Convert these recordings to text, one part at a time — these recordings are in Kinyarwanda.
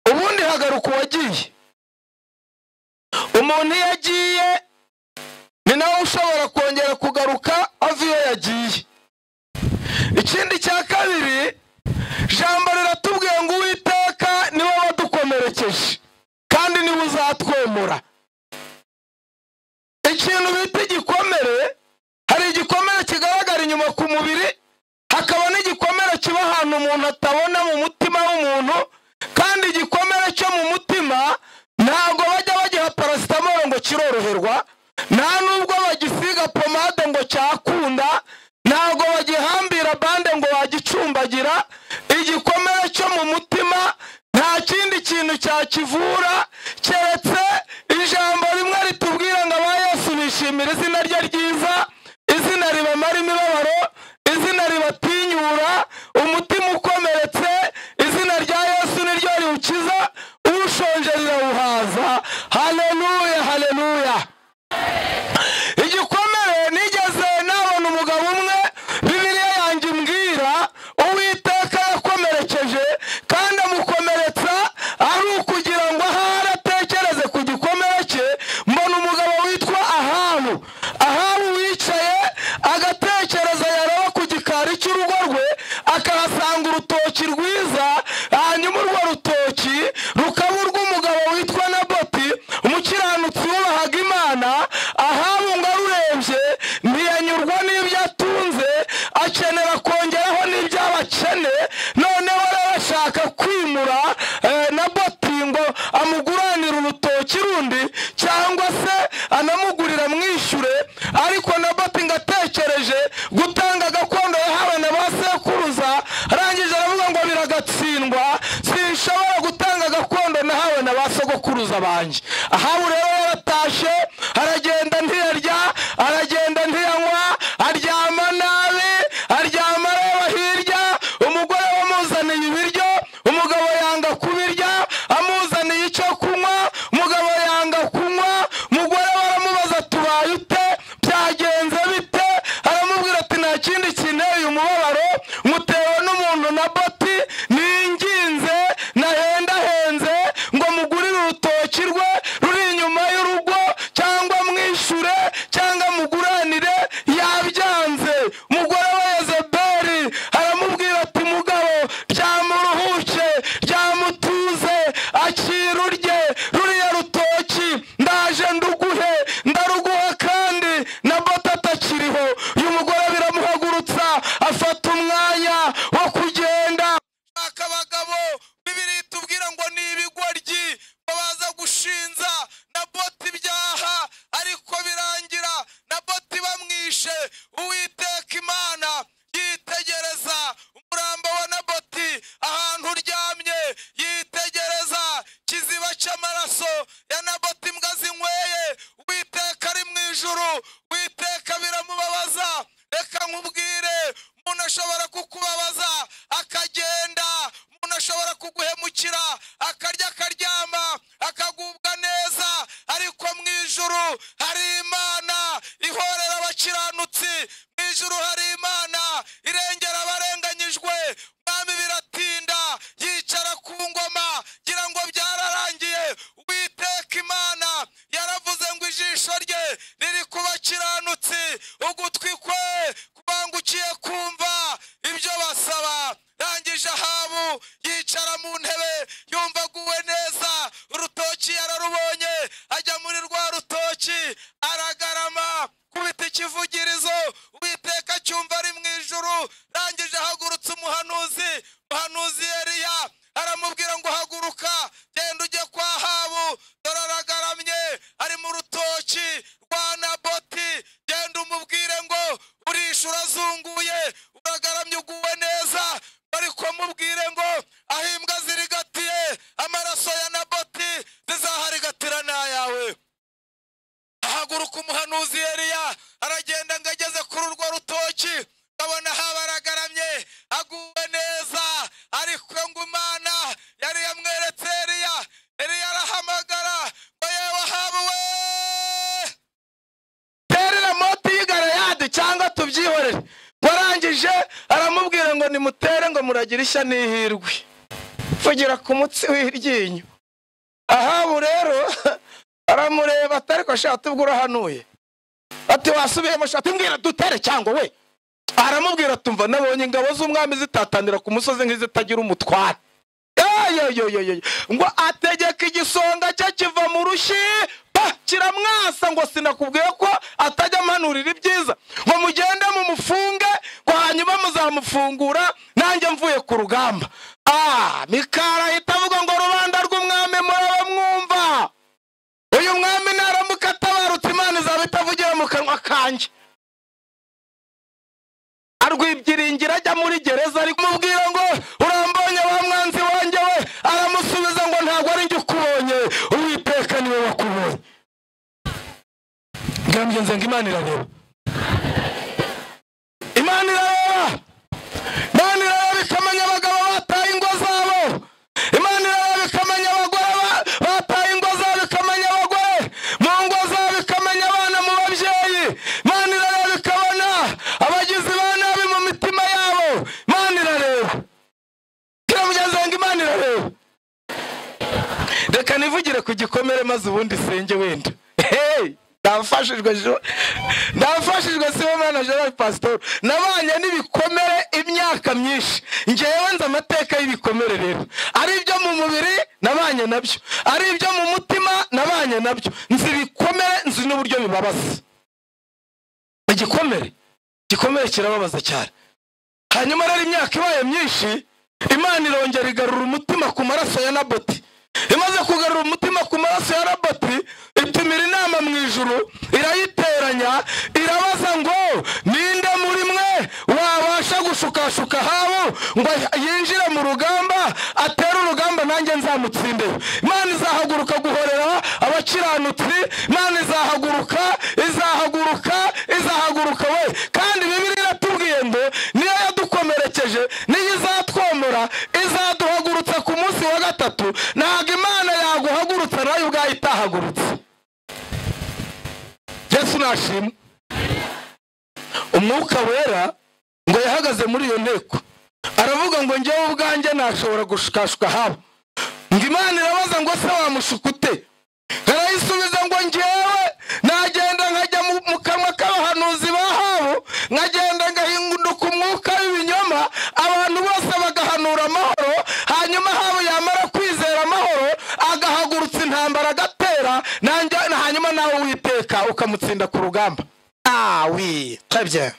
ntaragaruka uwagiye umuntu iyo agiye ni nawe ushobora kongera kugaruka ava iyo yagiye ikindi cya kabiri jambo riratubwiye ngo uwiteka niwe wadukomerekeje kandi niwe uzatwemura ikintu bita igikomere hari igikomere kigaragara inyuma ku mubiri hakaba n'igikomere kiba ahantu umuntu atabona mu mutima w'umuntu kandi igikomere cyo mu mutima ntabwo bajya bagiha parasitamoro ngo kiroroherwa nta nubwo bagisiga pomade ngo cyakunda ntabwo bagihambira bande ngo wagicumbagira igikomere cyo mu mutima nta kindi kintu cyakivura keretse ijambo rimwe ritubwira ngo aba Yesu bishimira izina rye ryiza izina ribamara imibabaro izina ribatinyura umutima ukomeretse izina rya Yesu niryo riwukiza ushonje rirawuhaza haleluya haleluya igikomere nigeze nabona umugabo umwe bibiliya yanjye imbwira uwiteka yakomerekeje kandi amukomeretsa ari ukugira ngo ahari atekereze ku gikomere cye mbona umugabo witwa ahabu ahabu wicaye agatekereza yaroba ku gikari cy'urugo rwe akahasanga urutoki rwiza hanyuma urwo rutoki rukaba urw'umugabo witwa naboti umukiranutsi wubahaga imana ahabu ngo arurebye ntiyanyurwa n'ibyo atunze akenera kongeraho n'ibyo abakene noneho rero ashaka kwimura eh, naboti ngo amuguranire urutoki rundi cyangwa se anamugurira amwishyure ariko naboti ngo atekereje gutanga gakondo yahawe na ba sekuruza arangije aravuga ngo biragatsindwa sinshobora gutanga gakondo nahawe na ba sogokuruza banjye ahabu rero yaratashye aragenda ntiyarya aragenda ntiyanywa aryama nabi aryama areba hirya umugore wamuzaniye ibiryo umugabo yanga kubirya amuzaniye icyo kunywa umugabo yanga kunywa umugore we aramubaza tubaye ute byagenze bite aramubwira ati nta kindi kinteye umubabaro mutewe n'umuntu na boti ninginze nahendahenze ngo mugurire urutoki rwe ruri inyuma y'urugo cyangwa mwishyure cyangwa muguranire yabyanze umugore we yezebeli aramubwira ati mugabo byamuruhuke byamutuze akira urye ruriya rutoki ndaje nduguhe ndaruguha kandi na bota atakiriho uyu mugore biramuhagurutsa afata umwanya wo kugenda shaka abagabo bibiri itubwira ngo ni ibigoryi babaza gushinza na boti ibyaha ariko birangira na boti bamwishe uwiteka imana yitegereza umurambo wa naboti ahantu uryamye yitegereza kiziba cy'amaraso ya naboti imbwa zinyweye witeka ari mu ijuru witeka biramubabaza reka nkubwire umuntu ashobora kukubabaza akagenda umuntu ashobora kuguhemukira akarya akaryama akagubwa neza ariko mu ijuru hari imana ihorera abakiranutsi mu ijuru hari imana irengera abarenganyijwe mwami biratinda yicara ku ngoma ngira ngo byararangiye witeka imana yaravuze ngo ijisho rye riri ku bakiranutsi ugutwi kwe kubangukiye kumva ibyo basaba rangije ahabu yicara mu ntebe yumva aguwe neza urutoki yararubonye ajya muri rwa rutoki aragarama kubita ikivugirizo uwiteka cyumva ari mu ijuru rangije ahagurutse umuhanuzi umuhanuzi yeriya aramubwira ngo haguruka genda ujye kwa habu dore aragaramye ari mu rutoki rwa naboti genda umubwire ngo urisha urazunguye uragaramye uguwe neza bari kumubwire ngo aho imbwa zirigatiye amaraso ya naboti zizaharigatira n'ayawe ahaguruka umuhanuzi yeriya aragenda ngo ageze kuri urwo rutoki abona haba aragaramye aguwe neza ariko ngo imana yari yamweretse eriya eriya arahamagara ngo yewe ahabuwe terera moti y'igarayadi cyangwa tubyihorere warangije aramubwira ngo nimutere ngo muragire ishya n'ihirwe vugira ku mutsi w'iryinyo ahabu rero aramureba ati ariko sha tubwira urahanuye ati wasubiyemo sha tumbwira dutere cyangwa we aramubwira tumva nabonye ingabo z'umwami zitatanira ku musozi nk'izitagira umutware Eyoyoyoyoyo. ngo ategeka igisonga cye kiva mu rushyi pa kiramwasa ngo sinakubwiye ko atajya ampanurira ibyiza ngo mugende mumufunge ngo hanyuma muzamufungura nanjye mvuye ku rugamba ah mikara ahita avuga ngo rubanda rw'umwami muraba mwumva uyu mwami naramuka atabarutse imana izaba itavugira mu kanwa kanjye arwibyiringira ajya muri gereza ari kumubwira ngo urambonye wa mwanzi wanjye we aramusubiza ngo ntabwo ari njye ukubonye uwiteka niwe wakubonye ngambye nze ngo imana irareba imana irareba imana irareba ikamenya abagabo bataye ingo zabo imana irareba ikamenya abagore ba- bataye ingo zabo ikamenya abagore mu ngo zabo ikamenya abana mu babyeyi imana irareba ikabona abagizi ba nabi mu mitima yabo imana irareba kira mugenzi wanjye imana irareba reka nivugire ku gikomere maze ubundi senge wenda Hey! ndafashijwe Jo- ndafashijwe siwe mwana gerard pasitori nabanye n'ibikomere imyaka myinshi ngewe nzi amateka y'ibikomere rero ari ibyo mu mubiri nabanye nabyo ari ibyo mu mutima nabanye nabyo nzi ibikomere nzi n'uburyo bibabaza igikomere igikomere kirababaza cyane hanyuma rero imyaka ibaye myinshi imana irongera igarura umutima ku maraso ya naboti imaze kugarura umutima ku maraso ya naboti itumira inama mu ijuru irayiteranya irabaza ngo ninde muri mwe wabasha gushukashuka habo ngo yinjire mu rugamba atere urugamba nanjye nzamutsinde imana izahaguruka guhorera abakiranutsi imana izahaguruka izahaguruka izahaguruka we kandi bibiri iratubwiye ngo niyo yadukomerekeje niyo izatwomora izaduhagurutsa ku munsi wa gatatu ntabwo imana yaguhagurutsa nayo ubwayo itahagurutse yesu nashimwe umwuka wera ngo yahagaze muri iyo nteko aravuga ngo njyewe ubwanjye nashobora gushukashuka haba ngo imana irabaza ngo se wamushuka ute arayisubiza ngo njyewe nagenda nkajya mu- mu kanwa k'abahanuzi ba habo nkagenda ngahinduka umwuka w'ibinyoma abantu bose bagahanura amahoro hanyuma habo yamara kwizera amahoro agahagurutsa intambara agatera nanjye- na hanyuma nawe witeka ukamutsinda ku rugamba ah oui très bien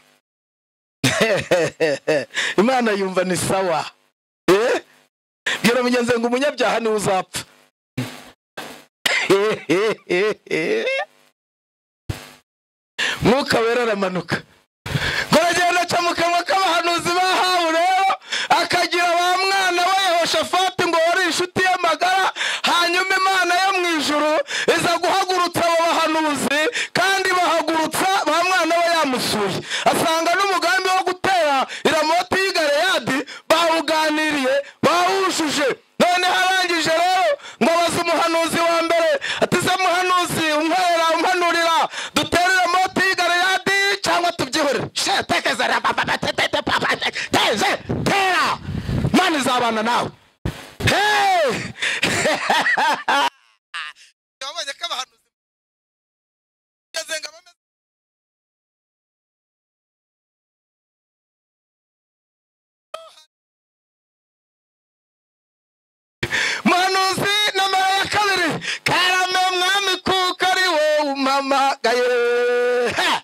imana yumva ni sawa Eh? bwira mugenzi wawe ngo umunyabyaha niwe uzapfa mwuka wera aramanuka ngo aragenda aca mu kanwa k'abahanuzi bahawe rero akagira ba mwana we yehoshafati ngo wari inshuti ye magara hanyuma imana yo mu ijuru iza guhagurutsa abo bahanuzi kandi bahagurutsa ba mwana we yamusuye asanga n'umugambi wo gutera iramoti y'i galeyadi bawuganiriye bawujuje none harangije rero ngo baze umuhanuzi wa mbere ati se muhanuzi umwerera umpanurira duterere moti y'i galeyadi cyangwa tubyihore she tekeza ra- ba- ba- ba- te- te- te- ba- ba- te- teze tera mani izabana nawe hey! wabonye ko abahanuzi bageze ngo bameze muhanuzi nomero ya kabiri karame mwami kuko ari wowe umpamagaye Ha!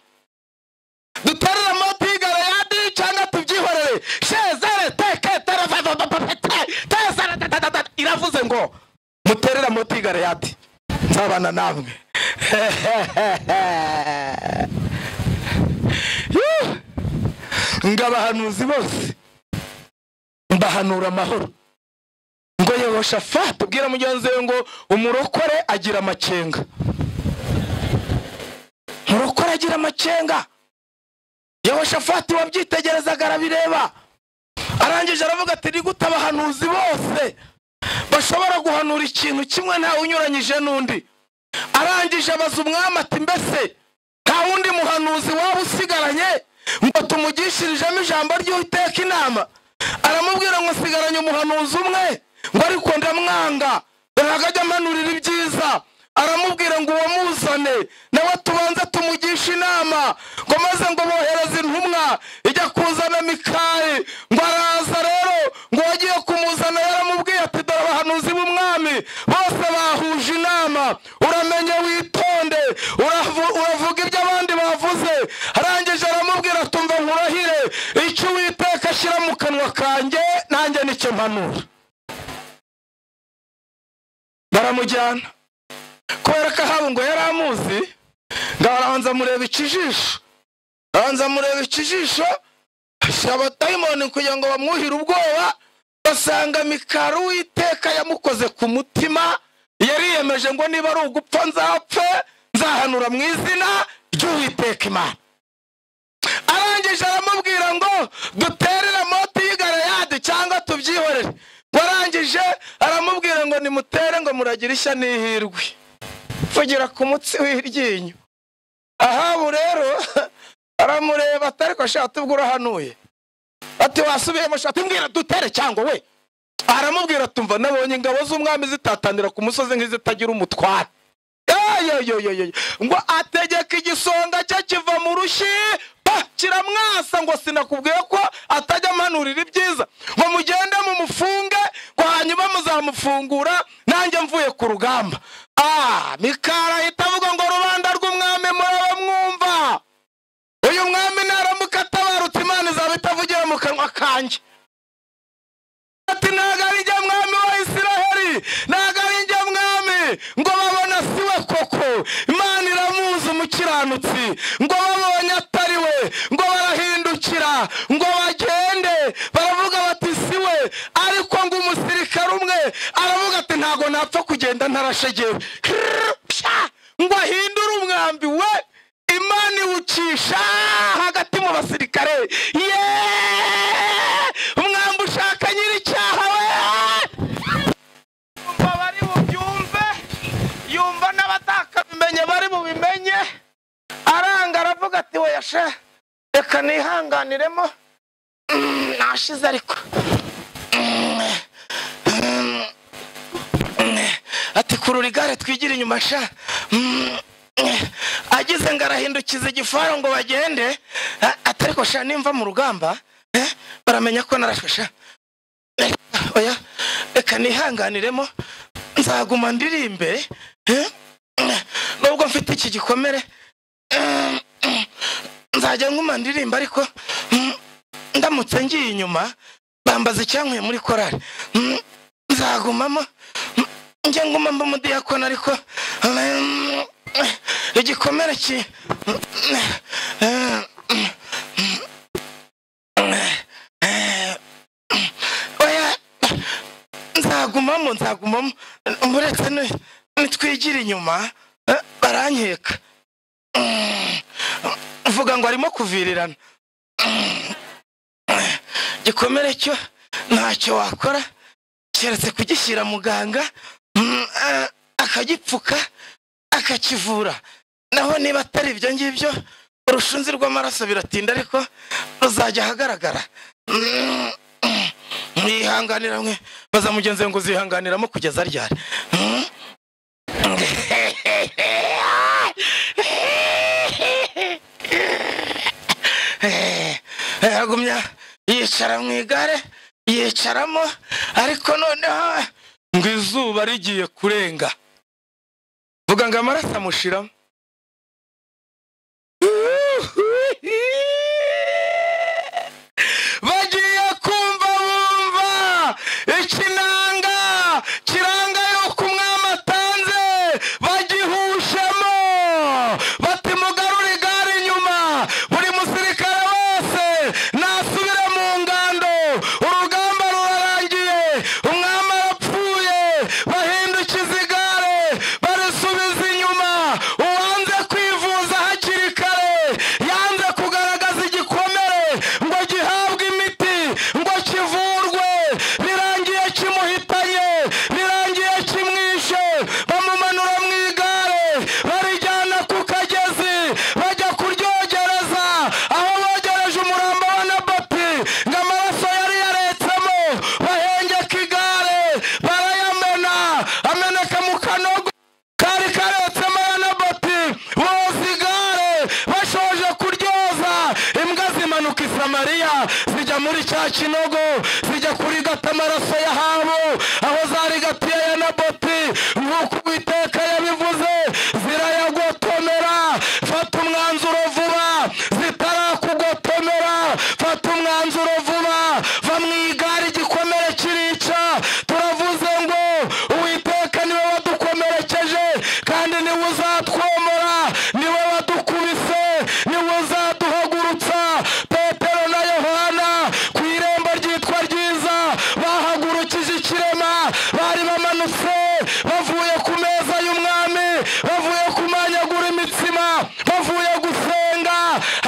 duterere amaboko y'igarayadi cyangwa tubyihorere shezere teke terevavavavavate tezere dadadadada iravuze ngo muterere amaboko y'igarayadi nzabana namwe Yuh! ngo abahanuzi bose mbahanura amahoro ngo yehoshafati ubwira mugenzi we ngo umurokore agira amakenga umurokore agira amakenga yehoshafati wabyitegerezaga arabireba arangije aravuga ati ni gute abahanuzi bose bashobora guhanura ikintu kimwe ntawe unyuranyije n'undi arangije abaza umwami ati mbese nta wundi muhanuzi waba usigaranye ngo tumugishirijemo ijambo ry'uwiteka inama aramubwira ngo sigaranye umuhanuzi umwe ngo ariko ndamwanga ngo ntabwo ajya amanurira ibyiza aramubwira ngo uwamuzane nawe tubanza tumugishe inama ngo maze ngo bohereze intumwa ijya kuzana mikari ngo araza rero ngo wagiye kumuzana yaramubwiye ati dore abahanuzi b'umwami bose bahuje inama uramenye witonde uravu- uravuga ibyo abandi bavuze arangije aramubwira ati umva nkurahire icyo uwiteka ashyira mu kanwa kanjye nanjye nicyo mpanura baramujyana kubera ko ahaba ngo yari amuzi ngo arabanza amureba ikijisho arabanza amureba ikijisho ashyira abadayimoni kugira ngo bamwuhire ubwoba basanga mikari uwiteka yamukoze ku mutima yariyemeje ngo niba ari ugupfa nzapfe nzahanura mu izina ry'uwiteka imana arangije aramubwira ngo duterere moti y'igarayadi cyangwa tubyihorere ngo arangije aramubwira ngo nimutere ngo muragira ishya n'ihirwe vugira ku mutsi w'iryinyo ahabu rero aramureba atari ko ashaka tubwo urahanuye ati wasubiyemo shati mbwira dutere cyangwa we aramubwira tumva nabonye ingabo z'umwami zitatanira ku musozi nk'izitagira umutware Eyoyoyoyoyo. ngo ategeka igisonga cye kiva mu rushyi pa, kiramwasa ngo sinakubwiye ko atajya ampanurira ibyiza ngo mugende mumufunge ngo hanyuma muzamufungura nanjye mvuye ku rugamba ah mikara ahita avuga ngo rubanda rw'umwami muraba mwumva uyu mwami naramuka atabarutse imana izaba itavugiye mu kanwa kanjye ati ntabwo ari njye mwami wa isiraheli ntabwo ari njye mwami ngo babona si we koko imana iramuzi umukiranutsi ngo babonye atari we ngo barahindukira ngo bagende baravuga bati si we ariko ngo umusirikare umwe aravuga ati ntabwo napfa kugenda ntarashegewe Krrr, pya! ngo ahindure umwambi we imana iwucisha hagati mu basirikare yeee umwambi ushaka nyir'icyaha we yumva bari bubyumve yumva n'abatakabimenye bari bubimenye aranga aravuga ati weya she reka nihanganiremo Mm, nashize ariko Mm, mm, mm. ati kurura igare twigira inyuma sha Mm, mm. agize ngo arahindukiza igifaru ngo bagende A- ati ariko sha nimva mu rugamba eh, baramenya ko narashwe sha oya reka nihanganiremo nzaguma ndirimbe eh? nubwo mfite iki gikomere eh, eh, nzajya nguma ndirimba ariko mm, ndamutse ngiye inyuma bambaza icyankuye muri korari Mm, nzagumamo Mm, njye nguma mba umudiyakoni ariko mm, igikomere ki eh, oya nzagumamo nzagumamo uretse ni- nitwigira inyuma eh, barankeka Mm, uvuga ngo arimo kuvirirana Mm, gikomere cyo ntacyo wakora keretse kugishyira muganga mm, eh, akagipfuka akakivura naho niba atari ibyo ngibyo urushunzi rw'amaraso biratinda ariko ruzajya ahagaragara Mm, mm. mwihanganira mwe baza mugenzi we ngo uzihanganiramo kugeza ryari Mm? yagumya yicara mu igare yicaramo ariko noneho ngo izuba rigiye kurenga vuga ngo amaraso amushiramo bagiye kumva bumva ikinanga kiranga yuko umwami atanze bagihushemo bati mugarure igare inyuma buri musirikare wese nasubire mu ngando urugamba rurarangiye umwami arapfuye bahindukiza igare barisubiza inyuma uwo mariya zijya muri cya kinogo zijya kurigata amaraso yahabu aho zarigatiye ya naboti nk'uko uwiteka yabivuze zirayagotomera fata umwanzuro vuba zitarakugotomera fata umwanzuro vuba va mu igare igikomere kirica turavuze ngo uwiteka niwe wadukomerekeje kandi niwe uzatwomora niwe wadukubise niwe uzaduhagurutsa petero na yohana ku irembo ryitwa ryiza bahagurukije ikirema bari bamanutse bavuye ku meza y'umwami bavuye kumanyagura imitsima bavuye gusenga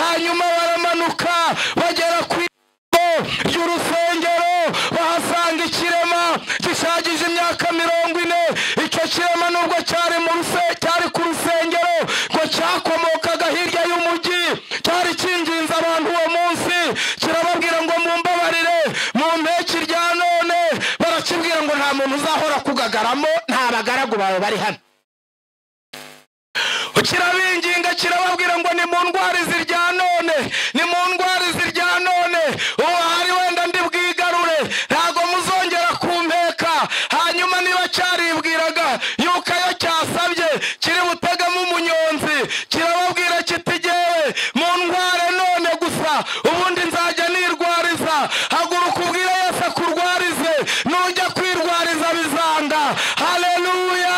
hanyuma baramanuka bagera ku irembo ry'urusengero bahasanga ikirema gishagije imyaka mirongo ine icyo kirema nubwo cyari mu ruse- cyari ku rusengero ngo cyakomokaga hirya y'umujyi cyari kinginze abantu uwo munsi kirababwira ngo mumbabarire mu mpeki rya none barakibwira ngo nta muntu uzahora kugagaramo nta bagaragu bawe bari hano kirabinginga kirababwira ngo ni mu ndwara izi rya none ni mu ndwara izi rya none ubu hari wenda ndibwigarure ntabwo muzongera kumpeka hanyuma niba cyaribwiraga yuko iyo cyasabye kiri butegamo umunyonzi kirababwira kiti "Jyewe mundware none gusa ubundi nzajya nirwariza haguruka ubwire yose akurwarize nujya kwirwariza bizanga haleluya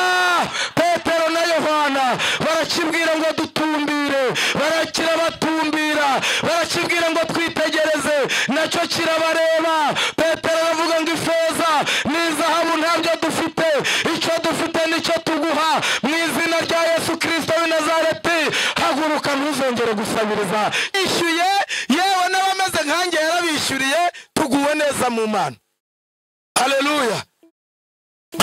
petero na yohana barakibwira ngo dutumbire barakirabatumbira barakibwira ngo twitegereze nacyo kirabareba petero aravuga ngo ifeza n'izahabu ntabyo dufite icyo dufite nicyo tuguha mu izina rya yesu kirisito w'i nazareti haguruka ntuzongere gusabiriza ishyuye yewe n'abameze nkanjye yarabishyuriye tuguwe neza mu mana haleluya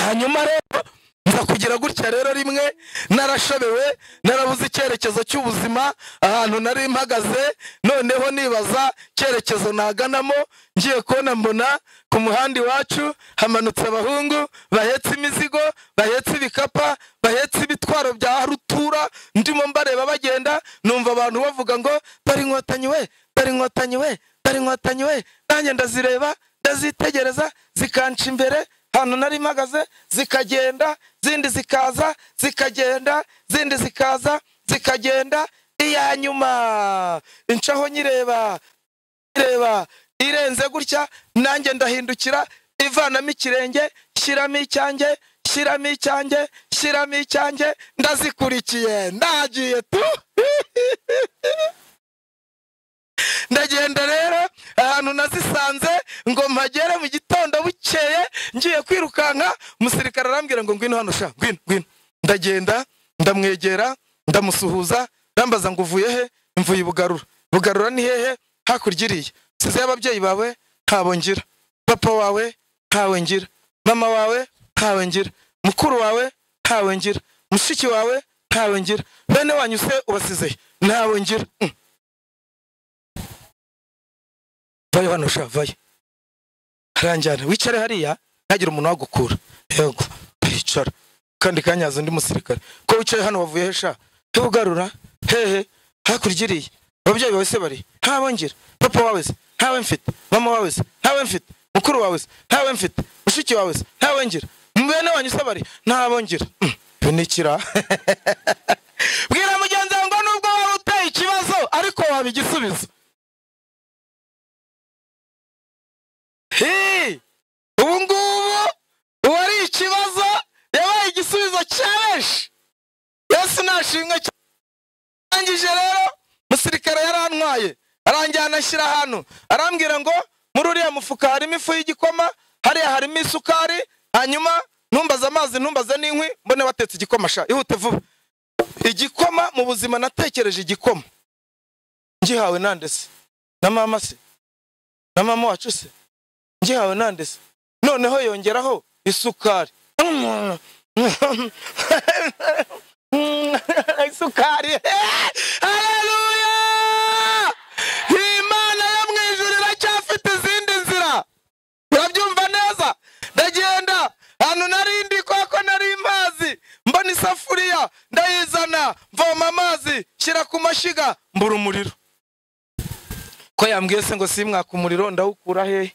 hanyuma rero nza kugira gutya rero rimwe narashobewe narabuze icyerekezo cy'ubuzima ahantu nari mpagaze noneho nibaza icyerekezo naganamo ngiye kubona mbona ku muhanda iwacu hamanutse abahungu bahetse imizigo bahetse ibikapa bahetse ibitwaro bya rutura ndimo mbareba bagenda numva abantu bavuga ngo dore inkotanyi we dore inkotanyi we dore inkotanyi we nanjye ndazireba ndazitegereza zikanca imbere ahantu nari mpagaze zikagenda zindi zikaza zikagenda zindi zikaza zikagenda iya nyuma incaho nyireba ireba irenze gutya nanjye ndahindukira ivanamo ikirenge shyiramo icyanjye shyiramo icyanjye shyiramo icyanjye ndazikurikiye ndagiye tu ndagenda rero ahantu nazisanze ngo mpagere mu gitondo bukeye ngiye kwirukanka umusirikare arambwira ngo ngwino hano sha ngwino ngwino ndagenda ndamwegera ndamusuhuza ndambaza ngo uvuye he mvuye i bugarura bugarura ni hehe hakurya iriya nsizeyo ababyeyi bawe ntawe ngira papa wawe ntawe ngira mama wawe ntawe ngira mukuru wawe ntawe ngira mushiki wawe ntawe ngira bene wanyu se ubasizeyo ntawe ngira Mm. vayo hano sha vayo aranjyana wicare hariya ntagire umuntu wagukura yego yicara kandi kanyaza undi musirikare ko wicaye hano wavuye he sha he ugarura hehe hakurya iriya ababyeyi bawe se bari ntawe ngira papa wawe se ntawe mfite mama wawe se ntawe mfite mukuru wawe se ntawe mfite mushiki wawe se ntawe ngira bene wanyu se bari ntawe ngira Mm, binikira bwira mugenzi wawe ngo nubwo waba uteye ikibazo ariko waba igisubizo Hey! ubu ngubu ubu ari ikibazo yabaye igisubizo cya benshi yesu nashimwe cyane arangije rero umusirikare yarantwaye arangijana ashyira ahantu arambwira ngo muri uriya mufuka harimo ifu y'igikoma hariya harimo isukari hanyuma ntumbaze amazi ntumbaze n'inkwi mbone watetse igikoma sha ihute vuba igikoma mu buzima natekereje igikoma ngihawe nande se na mama se na mama wacu se ngihawe nande se noneho yongeraho isukari isukari haleluya imana yo mu ijuru iracyafite izindi nzira urabyumva neza ndagenda ahantu nari ndi kuko nari mpazi mbona isafuriya ndayizana mvoma amazi shyira ku mashyiga mbura umuriro ko yambwiye se ngo simwaka umuriro ndawukura hehe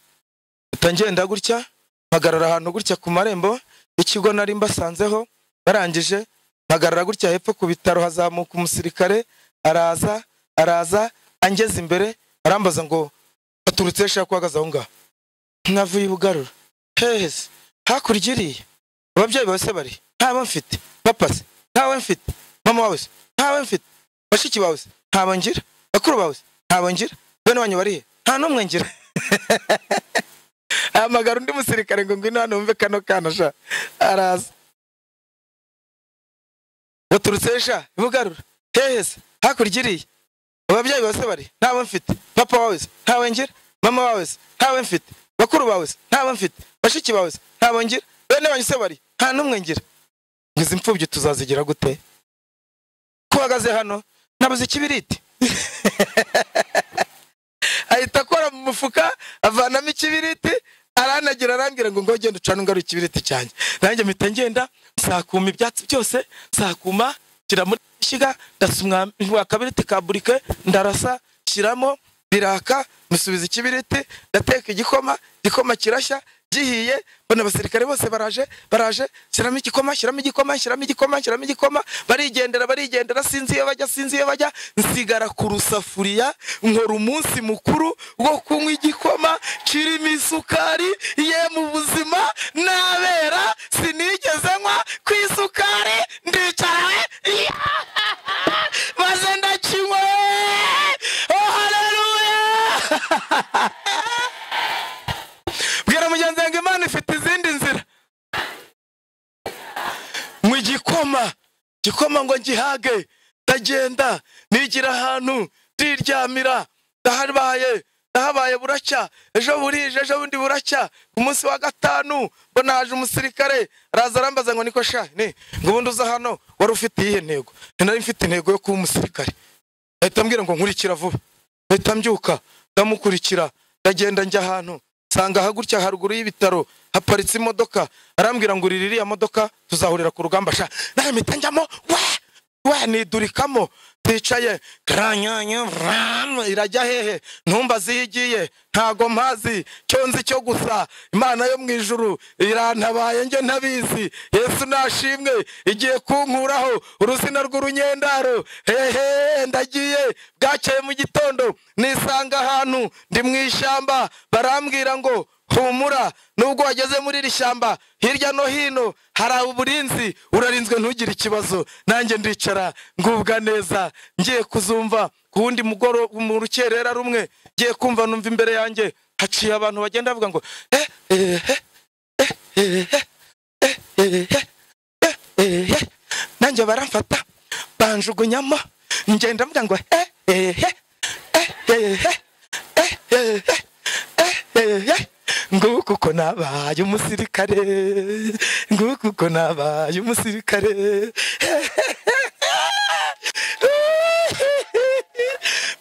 mpita ngenda gutya mpagarara ahantu gutya ku marembo y'ikigo nari mbasanzeho barangije mpagarara gutya hepfo ku bitaro hazamuka umusirikare araza araza angeze imbere arambaza ngo baturutse he shaka uhagaze aho ngaho mwavuye ubugarura hehe se hakurya iriya ababyeyi bawe se bari ntawe mfite papa se ntawe mfite mama wawe se ntawe mfite bashiki bawe se ntawe ngira bakuru bawe se ntawe ngira bene wanyu bari he nta n'umwe ngira ahamagara undi musirikare ngo ngwino hano wumve kano kana sha araza baturutse he sha ibugarura hehe se hakurya iriya ababyeyi bawe se bari ntawe mfite papa wawe se ntawe ngira mama wawe se ntawe mfite bakuru bawe se ntawe mfite bashiki bawe se ntawe ngira bene banyu se bari nta n'umwe ngira ngo izi mfubyi tuzazigira gute ko uhagaze hano nabuze ikibiriti ahita akora mu mufuka avanamo ikibiriti aranagira arambwira ngo ngo genda ucane ungaruye ikibiriti cyanjye nanjye mpita ngenda sakuma ibyatsi byose sakuma shyira muri ishyiga ndasumwa akabiriti ka burike ndarasa shyiramo biraka musubiza ikibiriti ndateka igikoma igikoma kirashya gihiye mbona abasirikare bose baraje baraje shyiramo igikoma shyiramo igikoma shyiramo igikoma shyiramo igikoma barigendera barigendera sinzi iyo bajya sinzi iyo bajya nsigara ku rusafuriya nkora umunsi mukuru wo kunywa igikoma kirimo isukari ye mu buzima nabera sinigeze nywa ku isukari ndicarawe ya! maze ndakinywa oh haleluya bwira mugenzi wanjye imana ifite izindi nzira mu gikoma gikoma ngo ngihage ndagenda nigira ahantu ndiryamira ndahabaye ndahabaye buracya ejo burije ejo bundi buracya ku munsi wa gatanu mbona haje umusirikare araza arambaza ngo niko sha ni ngo ubundi uza hano wari ufite iyihe ntego nari mfite intego yo kuba umusirikare ahita ambwira ngo nkurikira vuba ahita mbyuka ndamukurikira ndagenda njya ahantu nsanga aha gutya haruguru y'ibitaro haparitse imodoka arambwira ngo urira iriya modoka tuzahurira ku rugamba sha nawe mpita njyamo we we nidurikamo ticaye karanyanya vram, irajya hehe ntumbaze iyo igiye ntago mpazi cyo nzi cyo gusa imana yo mu ijuru irantabaye njye ntabizi yesu nashimwe igiye kunkuraho uruzina rw'urunyendaro hehe ndagiye bwakeye mu gitondo nisanga ahantu ndi mu ishyamba barambwira ngo humura nubwo wageze muri iri shyamba hirya no hino hari uburinzi urarinzwe ntugire ikibazo nanjye ndicara ngubwa neza ngiye kuzumva ku wundi mugoro mu rukerera rumwe ngiye kumva numva imbere yanjye haciye abantu bagenda bavuga ngo eh eh eh eh eh eh eh eh eh nanjye baramfata banjugunyamo ngenda mvuga ngo eh eh eh eh eh eh eh eh eh eh nguku uko nabaye umusirikare nguku uko nabaye umusirikare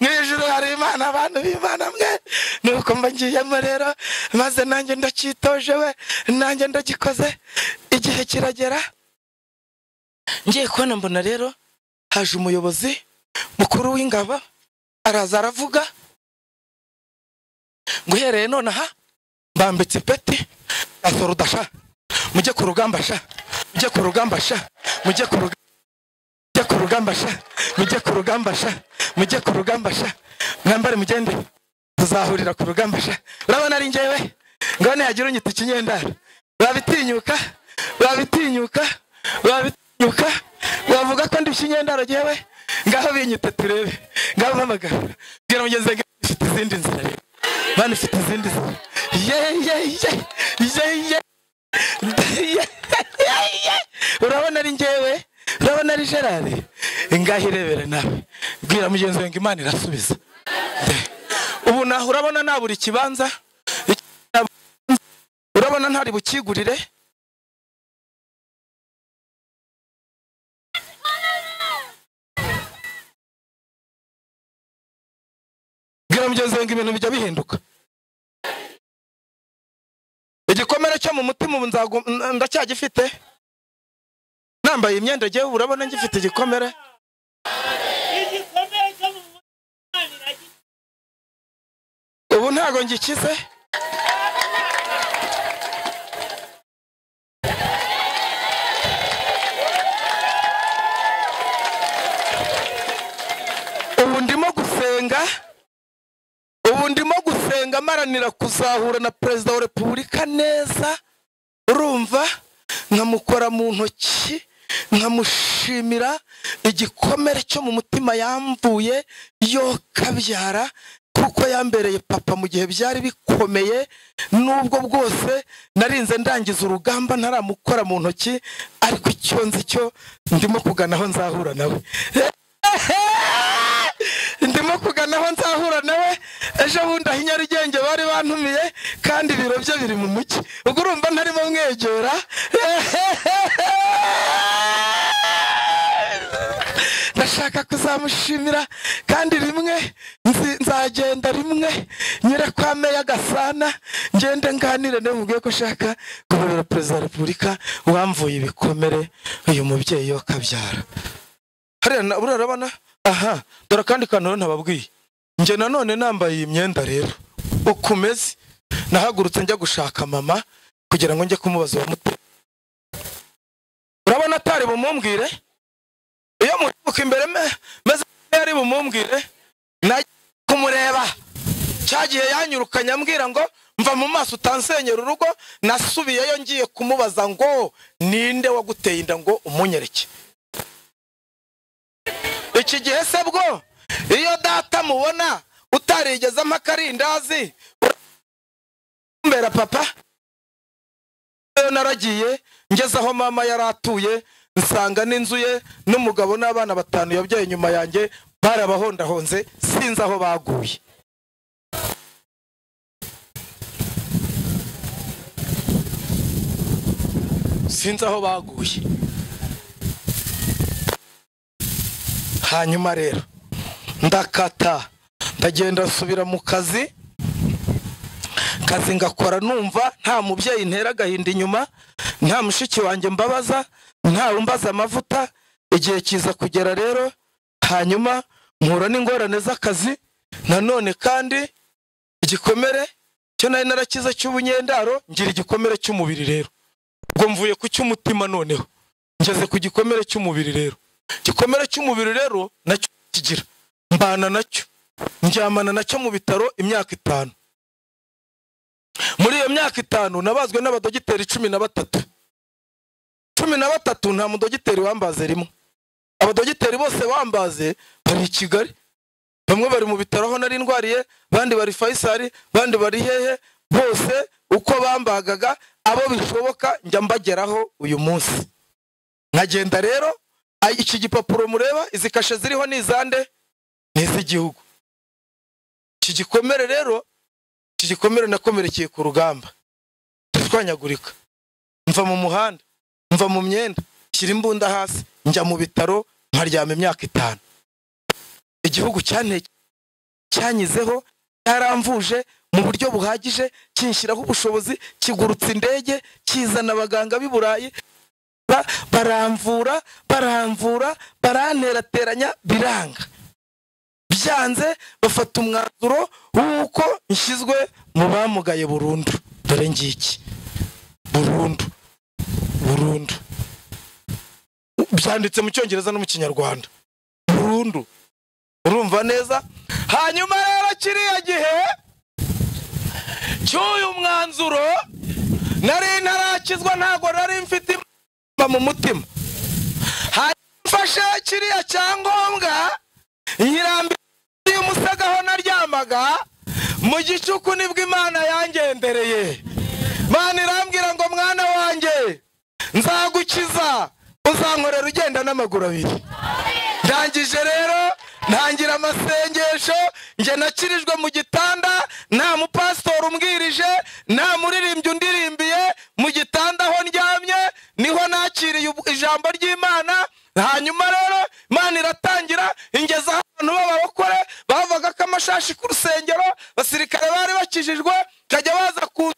mu ijuru hari imana abantu b'imana mwe nuko mba ngiyemo rero maze nanjye ndacyitoje we nanjye ndagikoze igihe kiragera ngiye kubona mbona rero haje umuyobozi mukuru w'ingabo araza aravuga ngo uhereye nonaha mbambitse ipeti asoruda sha mujye ku rugamba sha mujye ku rugamba sha mujye ku rugamba mujye ku rugamba sha mujye ku rugamba sha mujye ku rugamba sha mwambare mugende tuzahurira ku rugamba sha urabona ari njyewe ngo nihagira unyita ikinyendaro wabitinyuka wabitinyuka wabitinyuka wavuga ko ndi ikinyendaro jyewe ngaho binyita turebe ngaho mpamagara bwira mugenzi wanjye ifite izindi nzira rero Mana ifite izindi nzira urabona ari ngewe urabona ari gerard ngaho irebere nawe bwira mugenzi wawe ngo imana irasubiza ubu naho urabona nabura ikibanza urabona ntari bukigurire bwira mugenzi wawe ngo ibintu bijya bihinduka igikomere cyo mu mutima ubu nzagu- n- ndacyagifite nambaye imyenda ngewe urabona ngifite igikomere igikomere cyo mu mutima ntago ngikize ubu ndimo gusenga ubu ndimo gusenga maranira kuzahura na perezida wa repubulika neza urumva nkamukora mu ntoki nkamushimira igikomere cyo mu mutima yamvuye yo kabyara kuko yambereye papa mu gihe byari bikomeye n'ubwo bwose narinze ndangiza urugamba ntaramukora mu ntoki ariko icyo nzi cyo ndimo kugana aho nzahura nawe ndimo kugana aho nzahura nawe ejo bundi aho i nyarugenge bari bantumiye kandi ibiro bye biri mu mujyi ubwo urumva ntarimo mwegera ndashaka kuzamushimira kandi rimwe nzi- nzagenda rimwe nyere kwa meya gasana ngende nganire nawe mubwiye ko ushaka kuburira perezida wa repubulika wamvuye ibikomere uyu mubyeyi we akabyara hariya na- buriya urabona aha dore akandi kantu rero ntababwiye njye nanone nambaye iyi myenda rero uko umeze nahagurutse njya gushaka mama kugira ngo njye kumubaza uwamuteye urabona atari bumumbwire iyo mutuka imbere me- meze nk'iyo ari bumumbwire najya kumureba cyagiye yanyirukanye ambwira ngo mva mu maso utansenyera urugo nasubiyeyo ngiye kumubaza ngo ninde waguteye inda ngo umunyereke iki gihe se bwo iyo data mubona utarigeze ampa akarindazi mbera papa Iyo naragiye ngeze aho mama yari atuye nsanga n'inzu ye n'umugabo n'abana batanu yabyaye nyuma yanjye bari abahondahonze sinzi aho baguye sinzi aho baguye hanyuma rero ndakata ndagenda nsubira mu kazi kazi ngakora numva nta mubyeyi ntera agahinda inyuma nta mushiki wanjye mbabaza ntawe umbaza amavuta igihe kiza kugera rero hanyuma mpura n'ingorane z'akazi nanone kandi igikomere cyo nari narakize cy'ubunyendaro ngira igikomere cy'umubiri rero ubwo mvuye ku cy'umutima noneho ngeze ku gikomere cy'umubiri rero igikomere cy'umubiri rero nacyo kigira mbana nacyo njyamana nacyo mu bitaro imyaka itanu muri iyo myaka itanu nabazwe n'abadogiteri cumi na batatu cumi na batatu nta mudogiteri wambaze rimwe abadogiteri bose bambaze bari i kigali bamwe bari mu bitaro aho nari ndwariye abandi bari fayisari abandi bari hehe bose uko bambagaga abo bishoboka njya mbageraho uyu munsi nkagenda rero ay- iki gipapuro mureba izi kashe ziriho ni izande ni iz'igihugu iki gikomere rero iki gikomere nakomerekeye ku rugamba ndatwanyagurika mva mu muhanda mva mu myenda shyira imbunda hasi njya mu bitaro nkaryama imyaka itanu igihugu cyante cyanyizeho cyaramvuje mu buryo buhagije kinshyiraho ubushobozi kigurutsa indege kizana abaganga b'i burayi Ba- baramvura baramvura baranterateranya biranga byanze bafata umwanzuro w'uko nshyizwe mu bamugaye burundu dore ngiki burundu burundu byanditse mu cyongereza no mu kinyarwanda burundu urumva neza hanyuma rero kiriya gihe cy'uyu mwanzuro nari ntarakizwa ntabwo nari mfite mba mu mutima hanyuma mfashe kiriya cyangombwa nyirambira y'umusagaho naryamaga mu gicuku nibwo imana yangendereye imana irambwira ngo mwana wanjye nzagukiza uzankorera ugenda n'amaguru abiri ndangije rero ntangira amasengesho njye nakirijwe mu gitanda nta mupasitori umbwirije nta muririmbyi undirimbiye mu gitanda aho ndyamye niho nakiriye ubu- ijambo ry'imana hanyuma rero imana iratangira ingeza aho abantu b'ababakore bavaga ko amashashi ku rusengero abasirikare bari bakijijwe bakajya baza ku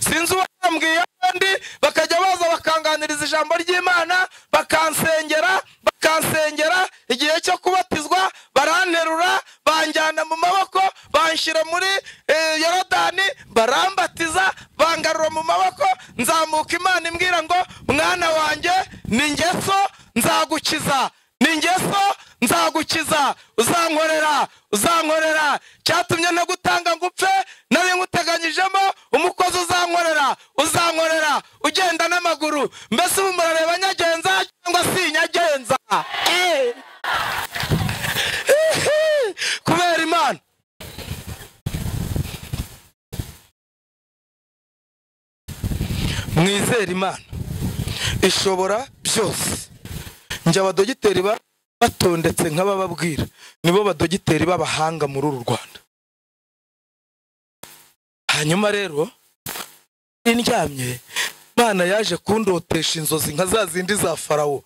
sinzi uwambwiye abandi bakajya baza bakanganiriza ijambo ry'imana bakansengera bakansengera igihe cyo kubatizwa baranterura banjyana mu maboko banshyira muri eh, yorodani barambatiza bangarura mu maboko nzamuka imana imbwira ngo mwana wanjye ni ngeso nzagukiza ni ngeso nzagukiza uzankorera uzankorera cyatumye ntagutanga ngo upfe nari nguteganyijemo umukozi uzankorera uzankorera ugenda n'amaguru mbese ubu murareba nyagenza cyangwa si nyagenza Eh. kubera imana mwizere imana ishobora byose njye abadogiteri ba- batondetse nk'abababwira nibo badogiteri b'abahanga muri uru rwanda hanyuma rero nari ndyamye imana yaje kundotesha inzozi nka za zindi za farawo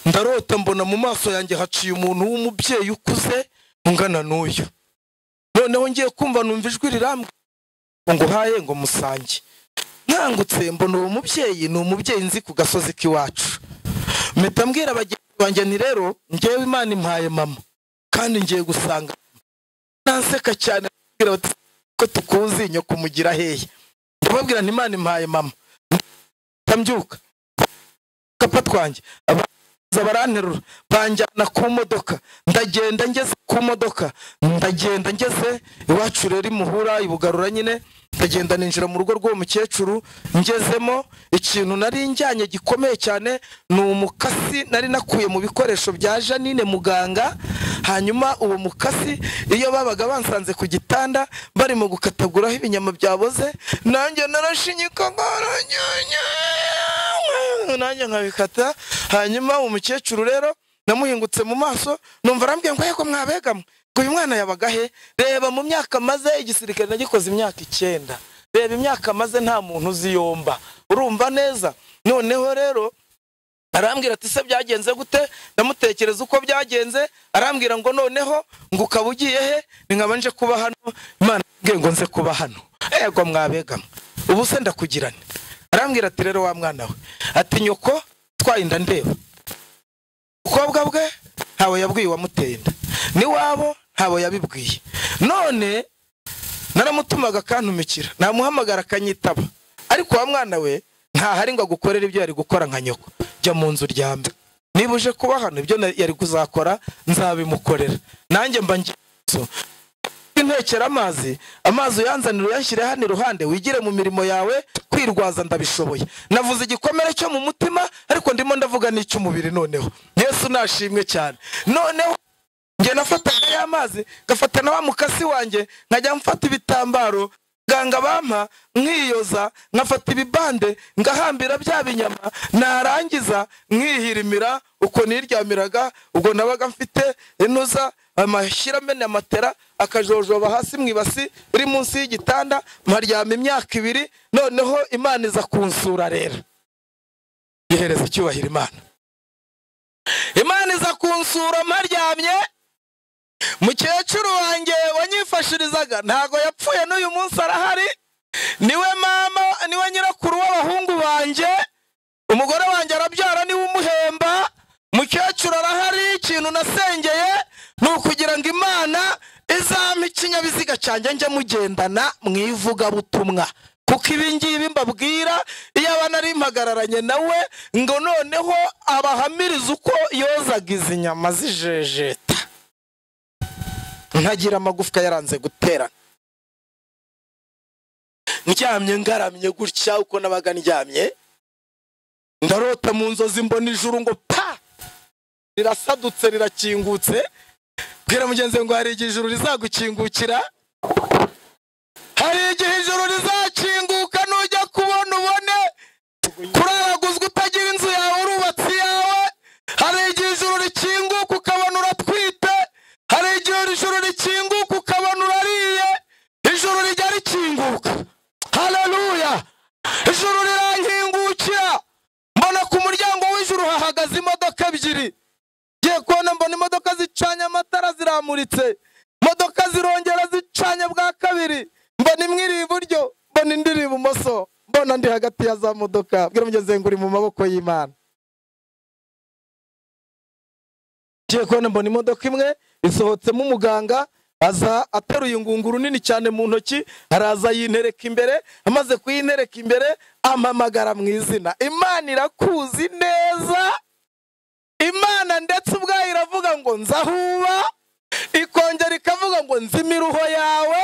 ndarota mbona mu maso yanjye haciye umuntu w'umubyeyi ukuze ungana n'uyu noneho ngiye kumva numva ijwi rirambwira ngo nguhaye ngo musange nkangutse mbona uwo mubyeyi ni umubyeyi nzi ku gasozi k'iwacu mpita mbwira bagenzi banjye nti rero ngewe imana impaye mama kandi ngiye gusanga nanseka cyane bambwira bati ko tukuzi nyoko umugira hehe ndababwira nti imana impaye mama ndambyuka kapa twanjye abaza baranterura banjyana ku modoka ndagenda ngeze ku modoka ndagenda ngeze iwacu rero imuhura ibugarura nyine ndagenda ninjira mu rugo rw'uwo mukecuru ngezemo ikintu nari njyanye gikomeye cyane ni umukasi nari nakuye mu bikoresho bya janine muganga hanyuma uwo mukasi iyo babaga bansanze ku gitanda barimo gukataguraho ibinyama byaboze nanjye narashinyika ngo nanjye nkabikata hanyuma umukecuru rero namuhingutse mu maso numva arambwiye ngo yego mwabegamwe ngo uyu mwana yabaga he reba mu myaka maze igisirikare nagikoze imyaka icyenda reba imyaka maze nta muntu uziyomba urumva neza noneho rero arambwira ati se byagenze gute ndamutekereza uko byagenze arambwira ngo noneho ngo ukaba ugiye he ni nkaba nje kuba hano imana yambwiye ngo nze kuba hano ego mwabegama ubu se ndakugirane arambwira ati rero wa mwana we ati nyoko twaye inda ndeba ubukobwa bwe ntawe yabwiye uwamuteye inda n'iwabo ntawe yabibwiye none naramutumaga akantumikira namuhamagara akanyitaba ariko wa mwana we ntahari ngo agukorere ibyo yari gukora nka nyoko jya mu nzu uryame niba uje kuba hano ibyo na- yari kuzakora nzabimukorera nanjye mba ngiye mu nzu intekera amazi amazi uyanzanira uyanshyire hano iruhande wigire mu mirimo yawe kwirwaza ndabishoboye navuze igikomere cyo mu mutima ariko ndimo ndavuga n'icy'umubiri noneho yesu nashimwe cyane noneho njye nafataga ya mazi ngafata na wa mukasi wanjye nkajya mfata ibitambaro ganga bampa nkiyoza nkafata ibibande ngahambira bya binyama narangiza nkihirimira uko niryamiraga ubwo nabaga mfite inuza amashyiramenyo ya matera akajojoba hasi mu ibasi uri munsi y'igitanda mparyama imyaka ibiri noneho imana iza kunsura rero ihereza icyubahiro imana imana iza kunsura mparyamye mukecuru wanjye wanyifashirizaga ntago yapfuye n'uyu munsi arahari niwe mama niwe nyirakuru w'abahungu banjye umugore wanjye arabyara niwe umuhemba mukecuru arahari ikintu nasengeye ni ukugira ngo imana izampa ikinyabiziga cyanjye njye mugendana mu ivugabutumwa kuko ibi ngibi mbabwira iyo aba nari mpagararanye nawe ngo noneho abahamirize uko yozaga izi nyama zijejeta ntagira amagufwa yaranze guterana ndyamye ngaramye gutya uko nabaga ndyamye ndarota mu nzozi mbona ijuru ngo pa rirasadutse rirakingutse bwira mugenzi we ngo hari igihe ijuru rizagukingukira hari igihe ijuru rizakinguka nujya kubona ubone kuraraguzwa utagira inzu yawe urubatse iyawe hari igihe ijuru rikinguka ukabona uratwite hari igihe ijuru rikinguka ukabona urariye ijuru rijya rikinguka haleluya ijuru rirankingukira mbona ku muryango w'ijuru hahagaze imodoka ebyiri ngiye kubona mbona imodoka zicanye amatara ziramuritse imodoka zirongera zicanye bwa kabiri mbona imwe iri iburyo mbona indi iri ibumoso mbona ndi hagati ya za modoka bwira mugenzi wanjye ngo uri mu maboko y'imana ngiye kubona mbona imodoka imwe isohotsemo umuganga aza ateruye ingunguru nini cyane mu ntoki araza yintereka imbere amaze kuyintereka imbere ampamagara mu izina imana irakuzi neza imana ndetse ubwayo iravuga ngo nzahuba ikongera ikavuga ngo nzi imiruho yawe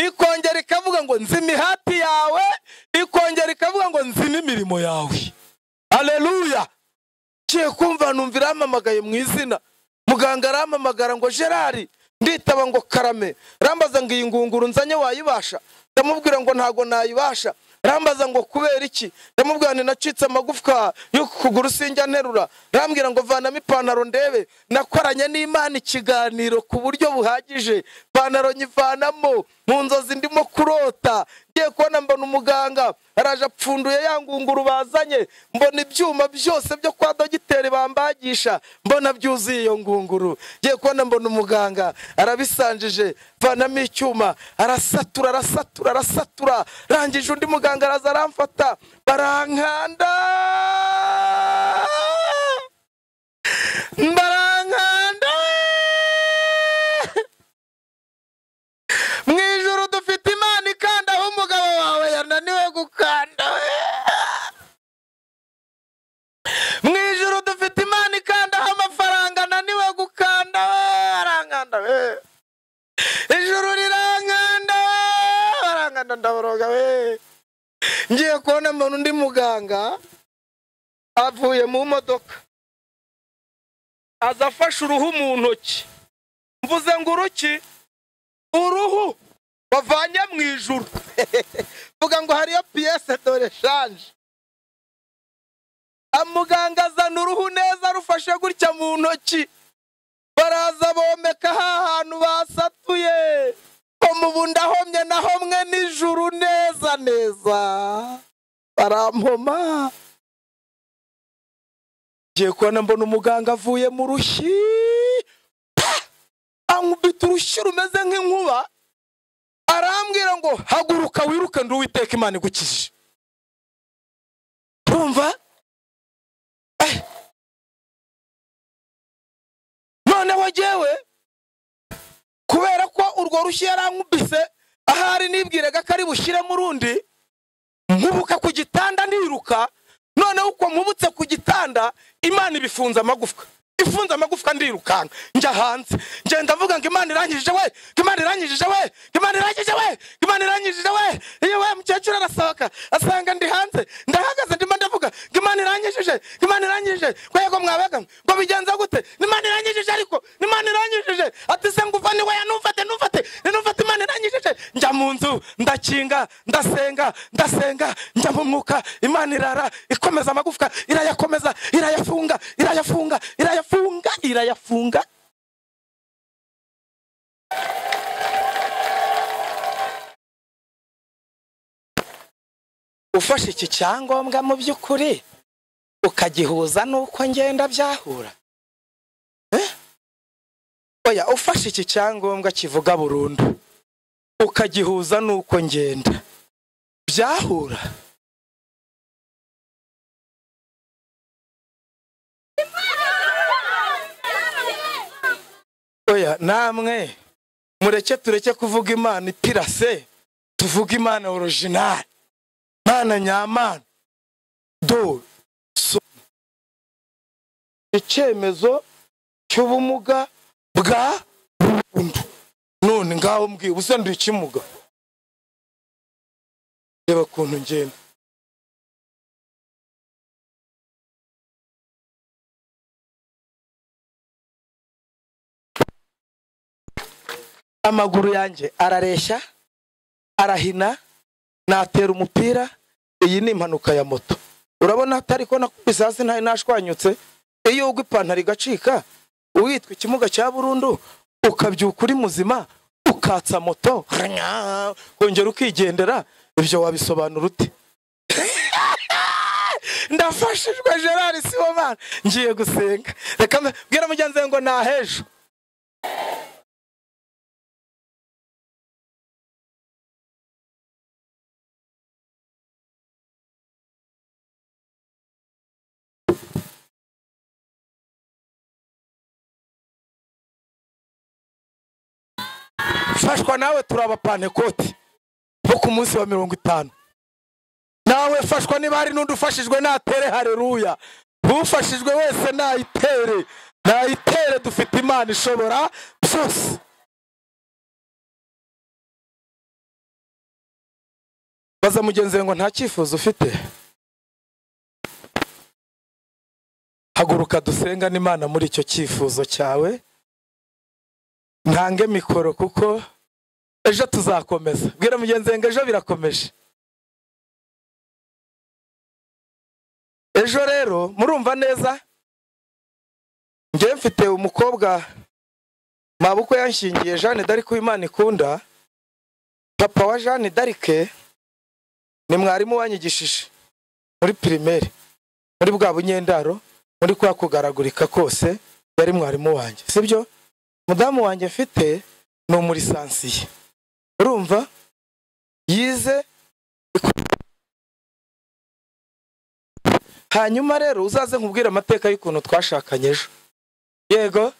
ikongera ikavuga ngo nzi imihati yawe ikongera ikavuga ngo nzi n'imirimo yawe aleluya ngiye kumva numva irampamagaye mu izina muganga arampamagara ngo gerari nditaba ngo karame rambaza ngo iyi ngunguru nzanye wayibasha ndamubwira ngo ntago nayibasha rambaza ngo kubera iki ndamubwira ngo nacitse amagufwa y'ukuguru sinjya nterura rambwira ngo vanamo ipantaro ndebe nakoranye n'imana ikiganiro ku buryo buhagije ipantaro nyivanamo mu nzozi ndimo kurota ngiye kubona mbona umuganga araje apfunduye ya ngunguru bazanye mbona ibyuma byose byo kwa dogiteri bambagisha mbona byuzuye iyo ngunguru ngiye kubona mbona umuganga arabisanjije vanamo icyuma arasatura arasatura arasatura rangije undi muganga araza aramfata barankanda barankanda mu ijoro dufite imana ikanda aho umugabo wawe yananiwe gukanda mu ijoro dufite imana ikanda aho amafaranga ananiwe gukanda we arankanda we ijoro rirankanda we arankanda ndaboroga we ngiye kubona mbona undi muganga avuye mu modoka aza afashe uruhu mu ntoki mvuze ngo uruki uruhu bavanye mu ijuru vuga ngo hariyo piyese dore shanje amuganga azana uruhu neza rufashe gutya mu ntoki baraza bomeka ha hantu basatuye mubu ndahomye nahomwe n'ijuru neza neza barampoma ngiye kubona mbona umuganga avuye mu rushyi ankubita urushyi rumeze nk'inkuba arambwira ngo haguruka wiruke ndi uwiteka imana igukije urumva Eh. noneho jyewe kubera ko urwo rushyi yarankubise ahari nibwiraga ko ari bushyiremo urundi nkubuka ku gitanda ndiruka noneho uko nkubutse ku gitanda imana ibifunze amagufwa ifunze amagufwa ndirukanka njya hanze ngenda mvuga ngo imana irangije we ngo imana irangije we ngo imana irangije we ngo imana irangije we iyo we mukecuru arasohoka asanga ndi hanze ndahagaze ndimo ndavuga ngo imana irangije ngo imana irangije rwego mwabaga ngo bigenza gute ngo imana irangije ariko ngo imana irangije ati se nguva ni we nufate nufate nufate imana irangije njya mu nzu ndakinga ndasenga ndasenga njya mu mwuka imana irara ikomeza amagufwa irayakomeza irayafunga irayafunga irayafunga irayafunga ufashe iki cyangombwa mu by'ukuri ukagihuza n'uko ngenda byahura Eh? oya ufashe iki cyangombwa kivuga burundu ukagihuza n'uko ngenda byahura oya namwe mureke tureke kuvuga imana ipirase tuvuge imana orojinali mana nyamana do so icyemezo cy'ubumuga bwa burundu none ngaho mbwiye ubusa ndi ikimuga reba ukuntu ngenda amaguru yanjye arareshya arahina natera umupira iyi ni impanuka ya moto urabona atari ko nakubise hasi ntayo nashwanyutse iyo ugwa ipantaro igacika uwitwa ikimuga cya burundu ukabyuka uri muzima ukatsa moto kongera ukigendera ibyo wabisobanura ute ndafashijwe gerard sibomana ngiye gusenga reka mbe- bwira mugenzi wawe ngo nahejo mfashwa nawe turi abapantekoti bo ku munsi wa mirongo itanu nawe fashwa niba hari n'undi ufashijwe natere hareruya ufashijwe wese nayitere nayitere dufite imana ishobora byose baza mugenzi we ngo nta cyifuzo ufite haguruka dusenga n'imana muri icyo cyifuzo cyawe ntange mikoro kuko ejo tuzakomeza bwira mugenzi we ngo ejo birakomeje ejo rero murumva neza njyewe mfite umukobwa mabukwe yanshingiye jeanne darike uwimana ikunda papa wa jeanne darike ni mwarimu wanyigishije muri pirimeri muri bwa bunyendaro muri kwa kugaragurika kose yari mwarimu wanjye sibyo mudamu wanjye mfite ni umurisansiye urumva yize hanyuma rero uzaze nkubwire amateka y'ukuntu twashakanye ejo yego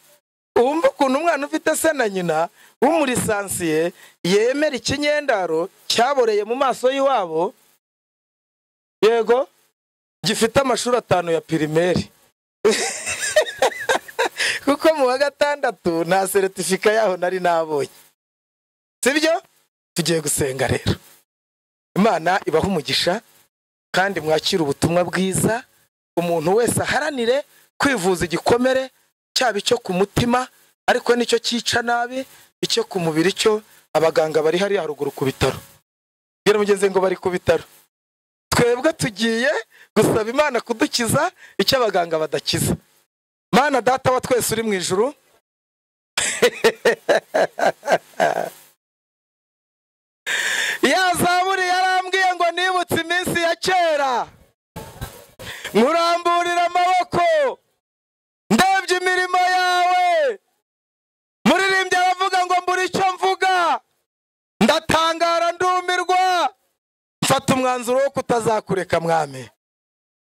wumva ukuntu umwana ufite se na nyina w'umurisansiye yemera ikinyendaro cyaboreye mu maso y'iwabo yego gifite amashuri atanu ya pirimeri kuko mu wa gatandatu nta seritifika yaho nari nabonye sibyo tugiye gusenga rero imana ibaha umugisha kandi mwakire ubutumwa bwiza umuntu wese aharanire kwivuza igikomere cyaba icyo ku mutima ariko nicyo cyica nabi icyo ku mubiri cyo abaganga bari hariya haruguru ku bitaro bwira mugenzi ngo bari ku bitaro twebwe tugiye gusaba imana kudukiza icyo abaganga badakiza mana data wa twese uri mu ijuru yazaburi yarambwiye ngo nibutse iminsi ya kera nkuramburira amaboko ndebye imirimo yawe muririmbyi aravuga ngo mbura icyo mvuga ndatangara ndumirwa mfata umwanzuro wo kutazakureka mwami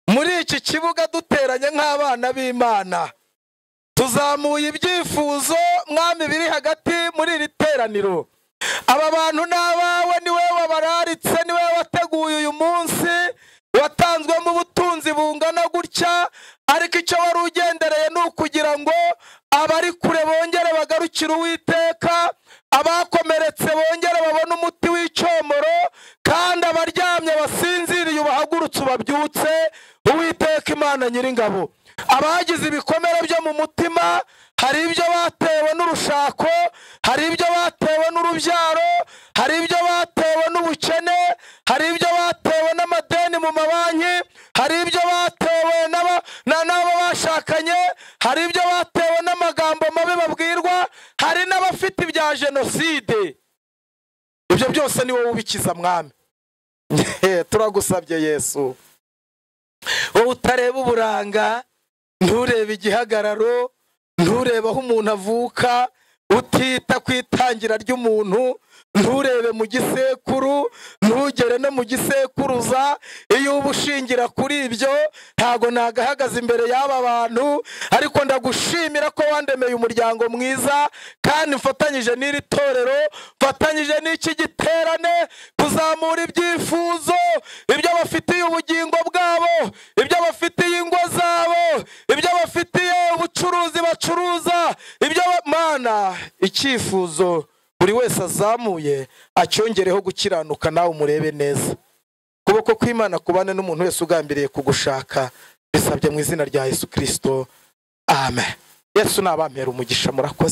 muri iki kibuga duteranye nk'abana b'imana tuzamuye ibyifuzo mwami biri hagati muri iri teraniro aba bantu ni abawe ni wowe wabararitse ni wowe wateguye uyu munsi watanzwemo ubutunzi bungana gutya ariko icyo wari ugendereye ni ukugira ngo abari kure bongere bagarukire uwiteka abakomeretse bongere babone umuti w'icyomoro kandi abaryamye basinziriye ubahagurutse ubabyutse uwiteka imana nyiringabo abagize ibikomere byo mu mutima hari ibyo batewe n'urushako hari ibyo batewe n'urubyaro hari ibyo batewe n'ubukene hari ibyo batewe n'amadeni mu mabanki hari ibyo batewe n'aba na- n'abo bashakanye hari ibyo batewe n'amagambo mabi babwirwa hari n'abafite ibya jenoside ibyo byose ni wowe ubikiza mwami turagusabye yesu wowe utareba uburanga nturebe igihagararo nturebe aho umuntu avuka utita ku itangira ry'umuntu nturebe mu gisekuru ntugere no mu gisekuruza iyo uba ushingira kuri ibyo ntago nagahagaze imbere y'aba bantu ariko ndagushimira ko wandemeye umuryango mwiza kandi mfatanyije n'iri torero mfatanyije n'iki giterane kuzamura ibyifuzo ibyo bafitiye ubugingo bwabo ibyo bafitiye ingo zabo ibyo bafitiye ubucuruzi bacuruza ibyo ba- mana icyifuzo buri wese azamuye acyongereho gukiranuka nawe umurebe neza ukuboko kw'imana kubane n'umuntu wese ugambiriye kugushaka bisabye mu izina rya yesu kirisito amen yesu ni abampera umugisha murakoze